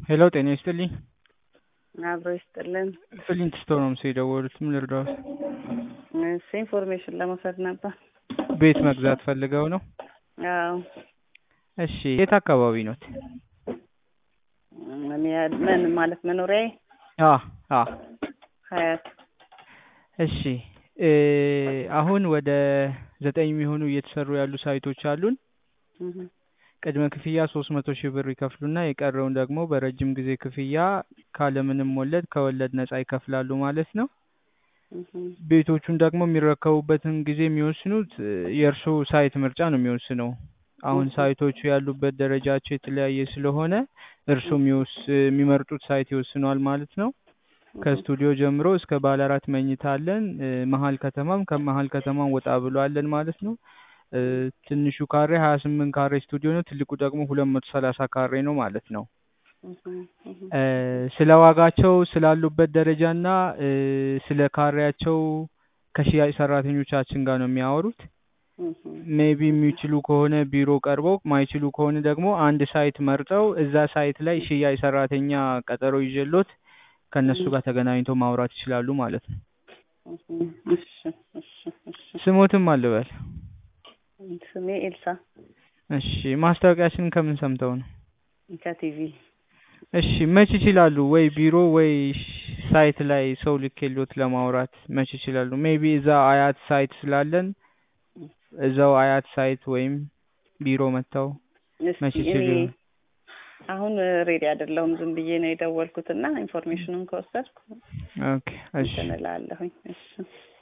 ሄሎ ጤና ይስጥልኝ። አብሮ ይስጥልን። ፍሊንት ስቶር ነው ምስል የደወሉት። ምን ልርዳዎት? እሺ ኢንፎርሜሽን ለመውሰድ ነበር። ቤት መግዛት ፈልገው ነው? አዎ እሺ የት አካባቢ ኖት? እኔ ምን ማለት መኖሪያዬ አ አ ሀያት እሺ እ አሁን ወደ ዘጠኝ የሚሆኑ እየተሰሩ ያሉ ሳይቶች አሉን። እህ ቅድመ ክፍያ ሶስት መቶ ሺህ ብር ይከፍሉና የቀረውን ደግሞ በረጅም ጊዜ ክፍያ ካለምንም ወለድ ከወለድ ነጻ ይከፍላሉ ማለት ነው። እህ ቤቶቹን ደግሞ የሚረከቡበትን ጊዜ የሚወስኑት እ የእርስዎ ሳይት ምርጫ ነው የሚወስነው። አሁን ሳይቶቹ ያሉበት ደረጃቸው የተለያየ ስለሆነ እርስዎ የሚወስ የሚመርጡት ሳይት ይወስነዋል ማለት ነው። ከስቱዲዮ ጀምሮ እስከ ባለ አራት መኝታ አለን። እ መሀል ከተማም ከመሀል ከተማም ወጣ ብሎ አለን ማለት ነው። እ ትንሹ ካሬ ሀያ ስምንት ካሬ ስቱዲዮ ነው። ትልቁ ደግሞ ሁለት መቶ ሰላሳ ካሬ ነው ማለት ነው። እህ እህ እ ስለ ዋጋቸው ስላሉበት ደረጃ እና እ ስለ ካሬያቸው ከሽያጭ ሰራተኞቻችን ጋር ነው የሚያወሩት። እህ ሜቢ የሚችሉ ከሆነ ቢሮ ቀርበው ማይችሉ ከሆነ ደግሞ አንድ ሳይት መርጠው እዛ ሳይት ላይ ሽያጭ ሰራተኛ ቀጠሮ ይዤሎት ከእነሱ ጋር ተገናኝተው ማውራት ይችላሉ ማለት ነው። እህ እሺ እሺ እሺ ስሞትም አልበል። ስሜ ኤልሳ እሺ ማስታወቂያችንን ከምን ሰምተው ነው? ከቲቪ እሺ መች ይችላሉ? ወይ ቢሮ ወይ ሳይት ላይ ሰው ልኬሎት ለማውራት መች ይችላሉ? ሜቢ እዛ አያት ሳይት ስላለን እዛው አያት ሳይት ወይም ቢሮ መጥተው መች እስኪ ይችሉ? እኔ አሁን ሬዲ አይደለሁም። ዝም ብዬ ነው የደወልኩትና ኢንፎርሜሽኑን ከወሰድኩ ኦኬ እሺ እንትን እላለሁኝ። እሺ